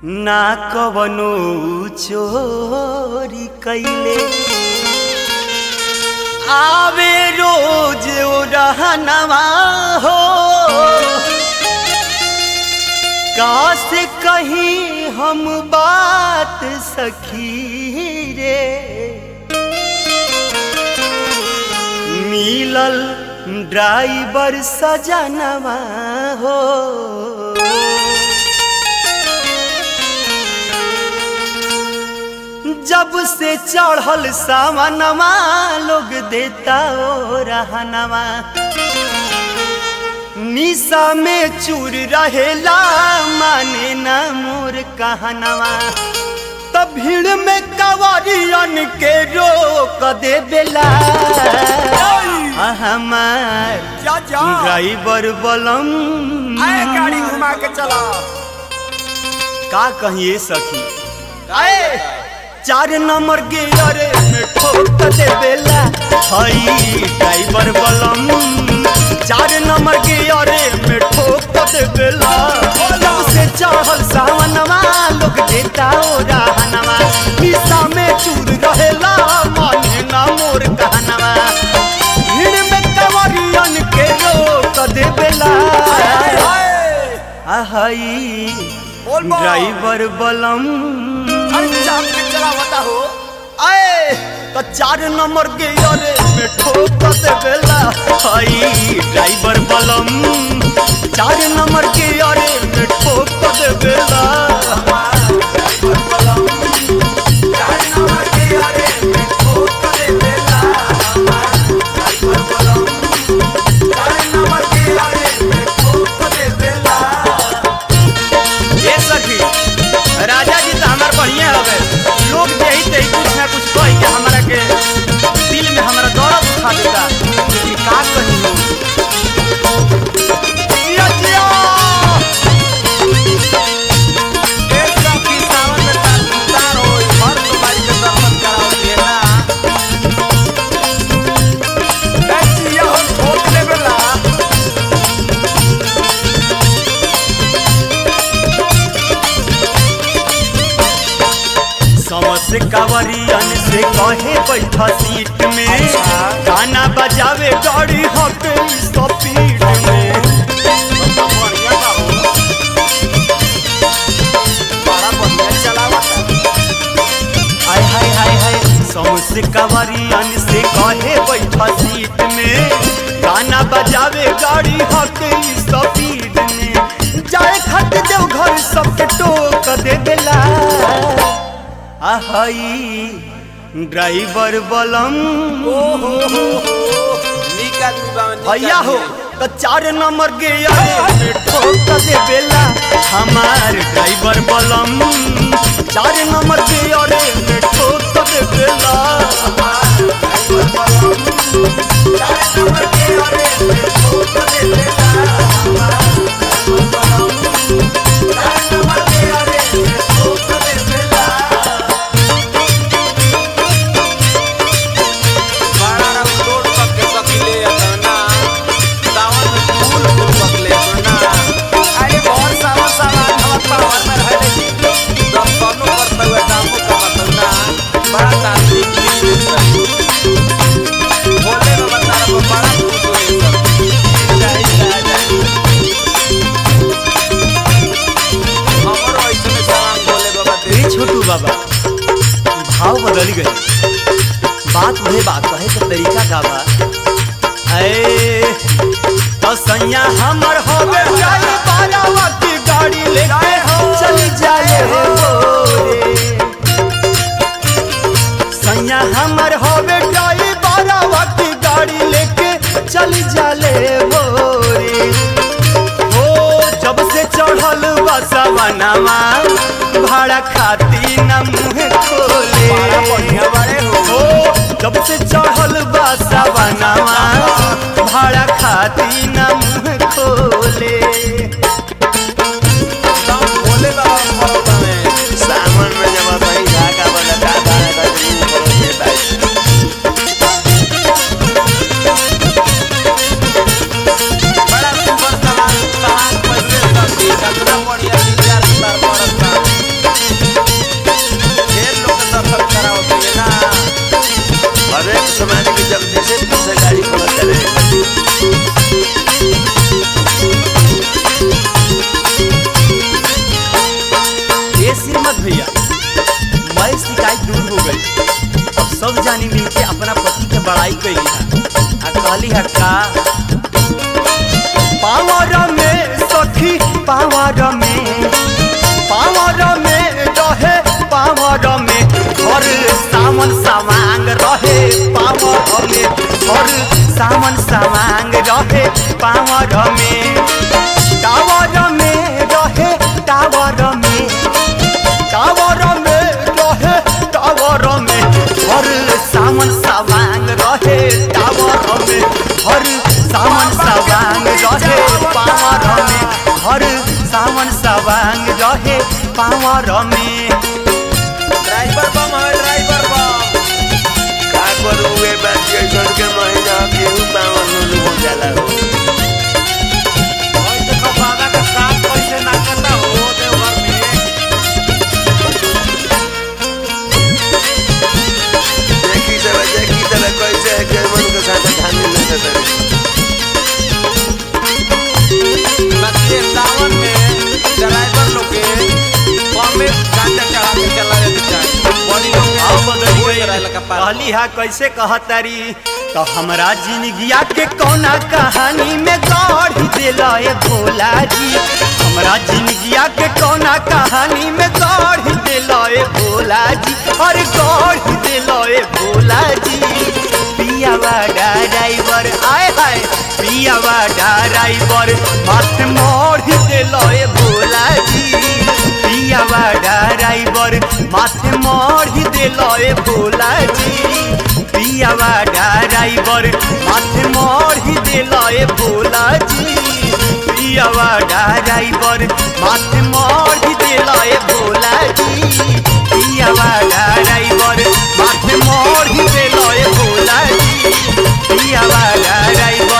ना कवनो चोरी कैले आवे रोज रहनवा हो काश कहीं हम बात सखी रे मिलल ड्राइवर सजनवा हो जब से चढ़ल सावनवा लोग देता ओ रहनवा निशा में चूर रहेला माने ना मोर कहनवा तब भीड़ में कवरियन के रोक दे बेला हमार जा जा ड्राइवर बलम आए गाड़ी घुमा के चला का कहिए सखी आए चार नंबर गियर में ठोक दे बेला हई ड्राइवर बलम चार नंबर गियर में ठोक दे बेला जब से चढ़ल सावनवा लोग देता ओ रहनवा निशा में चूर रहेला माने ना मोर कहनवा भीड़ में कवरियन के रोक दे बेला आहई बोल बोल। ड्राइवर बलम अरे चाप के चला बता हो आए तो चार नंबर के अरे में ठोक दे बेला हई ड्राइवर बलम चार नंबर के अरे में ठोक दे बेला ये सखी राजा जी तो हमार बढ़िया हवे लोग यही ते कुछ ना कुछ कह के हमारा के दिल में हमारा दर्द उठा देता लेकिन का कही हो जिया जिया समस कावरियन से कहे बैठा सीट में अच्छा। गाना बजावे गाड़ी हके स्पीड में हाय हाय हाय हाय समस कावरियन से कहे बैठा सीट में गाना बजावे गाड़ी हके स्पीड में जाए खट देव घर सबके टोक दे देला आहई ड्राइवर बलम भैया हो तो चार नंबर के अरे में ठोक दे बेला हमार ड्राइवर बलम चार नंबर के अरे में ठोक दे बेला ए छोटू बाबा भाव बदल गए बात वही बात कहे के तरीका का बा ए तो सैया हमर होवे जाए बारावा की गाड़ी लेके चल जाए हो रे सैया हमर होवे जाए बारावा की गाड़ी लेके चल जाले हो रे हो जब से चढ़ल बसवनवा भाड़ा खाती न मुँह खोले हो जब से चढ़ल बसवनवा भाड़ा खाती न मुँह खोले सावन में जब भाई धागा वाला धागा लगा दी ऊपर से बैठ बड़ा सुंदर सवाल सवाल पहले सब देखा बढ़िया विचार सुधार कैली है आ कहली है का पावर में सखी पावर में पावर में रहे पावर में हर सावन सामांग रहे पावर में हर सावन सामांग रहे पावर में टावर में रहे टावर में टावर में रहे टावर में हर सावन सामांग रहे टावर में हर सावन सामांग रहे पावर में हर सावन सामांग रहे पावर में ड्राइवर बम है ड्राइवर बम का करू ए बात के घर के महीना केहू पावन नु हो जाला हो और देखो बाबा का साथ कैसे नाचता हो देवघर में देखी तरह देखी तरह कैसे है के मन के साथ धानी न करे बच्चे सावन में ड्राइवर लोग के बम में गांजा चढ़ा के चला जाते चाहिए बॉडी लोग के आओ बदली हो गई जरा लगा पार कहली हा कैसे कहतारी तो हमरा जिंदगिया के कौना कहानी में गढ़ दिला ए भोला जी हमरा जिंदगिया के कौना कहानी में गढ़ दिला ए भोला जी अरे गढ़ दिला ए भोला जी पियावा ड्राइवर आए हाय पियावा ड्राइवर मत मोड़ दिला ए भोला जी पियावा ड्राइवर माथे मढ़ी दिल ए भोला जी पियावा ड्राइवर माथे मढ़ी दिल ए भोला जी पियावा ड्राइवर माथे मढ़ी दिल ए भोला जी पियावा ड्राइवर माथे मढ़ी दिल ए भोला जी पियावा ड्राइवर